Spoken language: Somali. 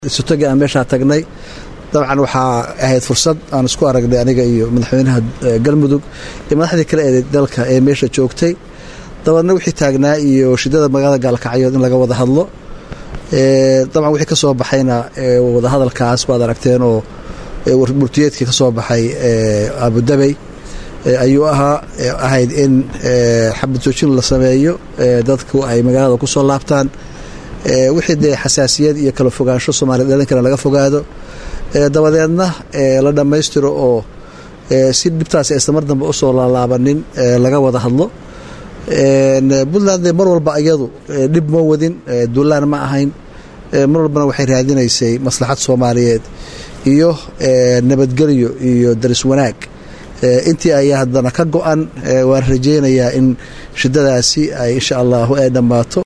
sutagi aan meeshaa tagnay dabcan waxaa ahayd fursad aan isku aragnay aniga iyo madaxweynaha galmudug iyo madaxdii kale ee dalka ee meesha joogtay dabaedna wixii taagnaa iyo shidada magaalada gaalkacyood in laga wada hadlo dabcan wixii ka soo baxayna wadahadalkaas baad aragteen oo murtiyeedkii ka soo baxay abudabey ayuu ahaa ahayd in xabad joojin la sameeyo dadku ay magaalada ku soo laabtaan wixii dee xasaasiyad iyo kala fogaansho soomaliya dhalinkana laga fogaado dabadeedna la dhammaystiro oo si dhibtaas aysan mar dambe usoo laalaabanin laga wada hadlo puntland mar walba iyadu dhib ma wadin duulaan ma ahayn mar walbana waxay raadinaysay maslaxad soomaaliyeed iyo nabadgelyo iyo daris wanaag intii ayaa haddana ka go-an waan rajeynayaa in shidadaasi ay insha allahu ay dhammaato